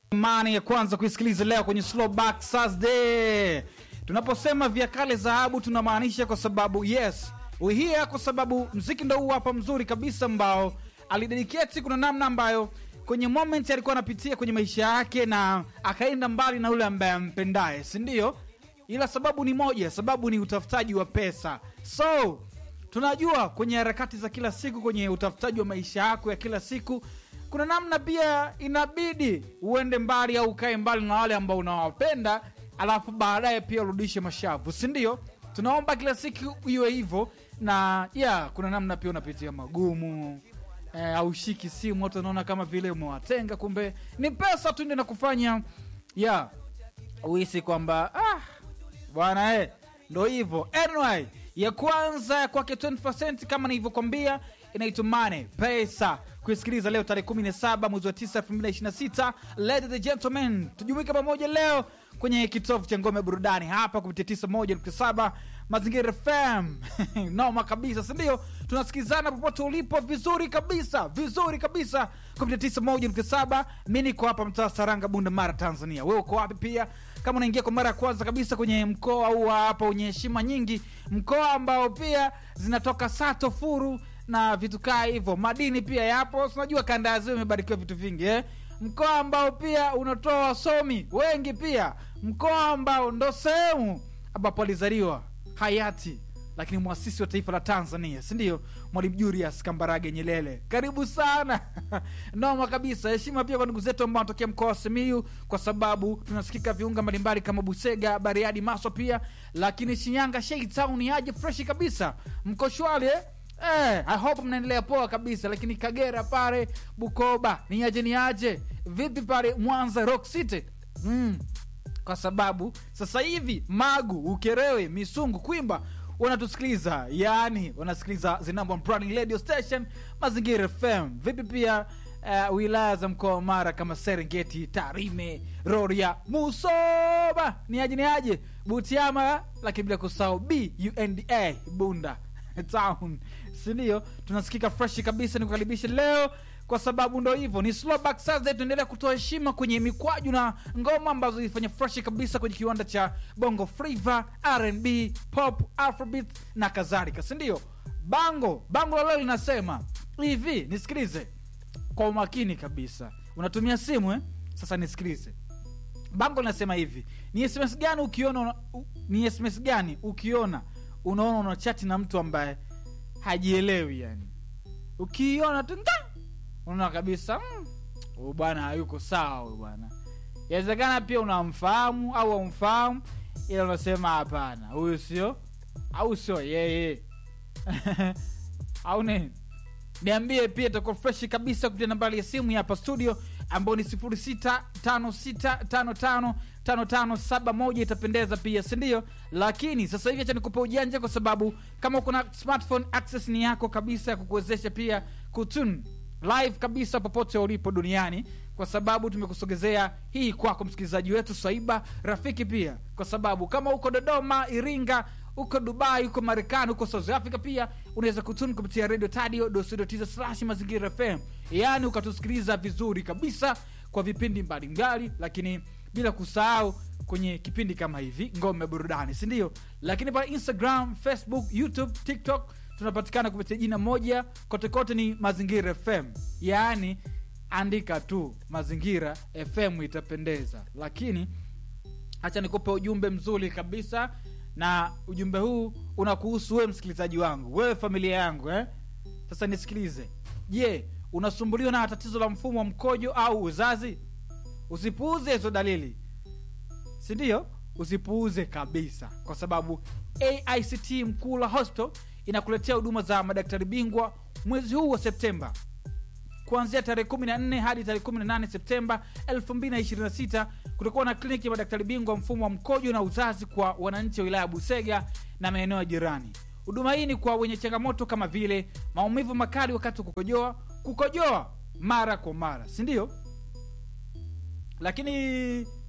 mani ya kwanza kuisikiliza leo kwenye Slowback Thursday. Tunaposema vya kale dhahabu, tunamaanisha kwa sababu yes we here, kwa sababu mziki ndo huu hapa mzuri kabisa ambao alidedicate. Kuna namna ambayo kwenye moment alikuwa anapitia kwenye maisha yake na akaenda mbali na yule ambaye ampendaye, si ndio? Ila sababu ni moja, sababu ni utafutaji wa pesa. So tunajua kwenye harakati za kila siku, kwenye utafutaji wa maisha yako ya kila siku kuna namna pia inabidi uende mbali au ukae mbali na wale ambao unawapenda, alafu baadaye pia urudishe mashavu, si ndio? Tunaomba kila siku iwe hivyo, na yeah, kuna namna pia unapitia magumu eh, aushiki simu, watu wanaona kama vile umewatenga, kumbe ni pesa tu ndio nakufanya yeah, uhisi kwamba ah, bwana eh, ndo hivyo. Anyway, ya kwanza ya kwake 20% kama nilivyokwambia inaitwa Money Pesa kuisikiliza leo tarehe 17 mwezi wa 9 2026. Ladies and gentlemen, tujumuike pamoja leo kwenye kitovu cha ngome ya burudani hapa kupitia 91.7 Mazingira FM. Noma kabisa, si ndio? Tunasikizana popote ulipo vizuri kabisa, vizuri kabisa kupitia 91.7. Mimi niko hapa mtaa Saranga, Bunda Mara, Tanzania. Wewe uko wapi pia? Kama unaingia kwa mara ya kwanza kabisa kwenye mkoa huu hapa wenye heshima nyingi, mkoa ambao pia zinatoka sato furu na vitu kaa hivyo, madini pia yapo. Unajua kanda ya ziwa imebarikiwa vitu vingi eh? Mkoa ambao pia unatoa wasomi wengi, pia mkoa ambao ndo sehemu ambapo alizaliwa hayati lakini mwasisi wa taifa la Tanzania, si ndio? Mwalimu Julius Kambarage Nyerere. Karibu sana noma kabisa. Heshima pia kwa ndugu zetu ambao wanatokea mkoa wa Simiyu, kwa sababu tunasikika viunga mbalimbali kama Busega, Bariadi, Maswa pia, lakini Shinyanga Shei Town ni aje freshi kabisa. Mko shwari eh? Eh, I hope mnaendelea poa kabisa, lakini Kagera pale Bukoba ni aje ni aje? Vipi pale Mwanza Rock City? Mm. Kwa sababu sasa hivi Magu, Ukerewe, Misungu, Kwimba wanatusikiliza, yaani wanasikiliza the number one branding radio station Mazingira FM. Vipi pia uh, wilaya za mkoa wa Mara kama Serengeti, Tarime, Rorya, Musoba ni aje ni aje? Butiama, lakini bila kusahau Bunda Bunda town sindio? Tunasikika fresh kabisa. Nikukaribisha leo kwa sababu ndo hivyo, ni Slowback Thursday. Tunaendelea kutoa heshima kwenye mikwaju na ngoma ambazo zilifanya fresh kabisa kwenye kiwanda cha Bongo Flava, R&B, pop, afrobeat na kadhalika, sindio? Bango bango la leo linasema hivi, nisikilize kwa umakini kabisa. Unatumia simu eh? Sasa nisikilize. Bango linasema hivi, ni SMS gani ukiona, ni SMS gani ukiona unaona una chati na mtu ambaye hajielewi, yani ukiona tu unaona kabisa huyu mm, bwana hayuko sawa, huyu bwana. Inawezekana pia unamfahamu au haumfahamu, ila unasema hapana, huyu sio au sio yeye au nini? Niambie pia, itakuwa freshi kabisa kupitia nambari ya simu hapa studio ambayo ni 0656555571 itapendeza pia, si ndio? Lakini sasa hivi acha nikupa ujanja, kwa sababu kama kuna smartphone access ni yako kabisa ya kukuwezesha pia kutune live kabisa popote ulipo duniani, kwa sababu tumekusogezea hii kwako msikilizaji wetu Swaiba rafiki pia, kwa sababu kama uko Dodoma, Iringa, uko Dubai, uko Marekani, uko South Africa, pia unaweza kutuni kupitia radio tadio slash mazingira FM, yaani ukatusikiliza vizuri kabisa kwa vipindi mbalimbali, lakini bila kusahau kwenye kipindi kama hivi ngome burudani, si ndio? Lakini pale Instagram, Facebook, YouTube, TikTok tunapatikana kupitia jina moja kote kote, ni Mazingira FM, yaani andika tu Mazingira FM itapendeza. Lakini hacha nikupe ujumbe mzuri kabisa, na ujumbe huu unakuhusu wewe msikilizaji wangu, wewe familia yangu eh? Sasa nisikilize. Je, unasumbuliwa na tatizo la mfumo wa mkojo au uzazi? Usipuuze hizo dalili, si ndio? Usipuuze kabisa, kwa sababu AICT Mkula Hospital inakuletea huduma za madaktari bingwa mwezi huu wa Septemba kuanzia tarehe 14 hadi tarehe 18 Septemba 2026. Kutakuwa na kliniki ya madaktari bingwa mfumo wa mkojo na uzazi kwa wananchi wa wilaya ya Busega na maeneo ya jirani. Huduma hii ni kwa wenye changamoto kama vile maumivu makali wakati wa kukojoa, kukojoa mara kwa mara, si ndio? Lakini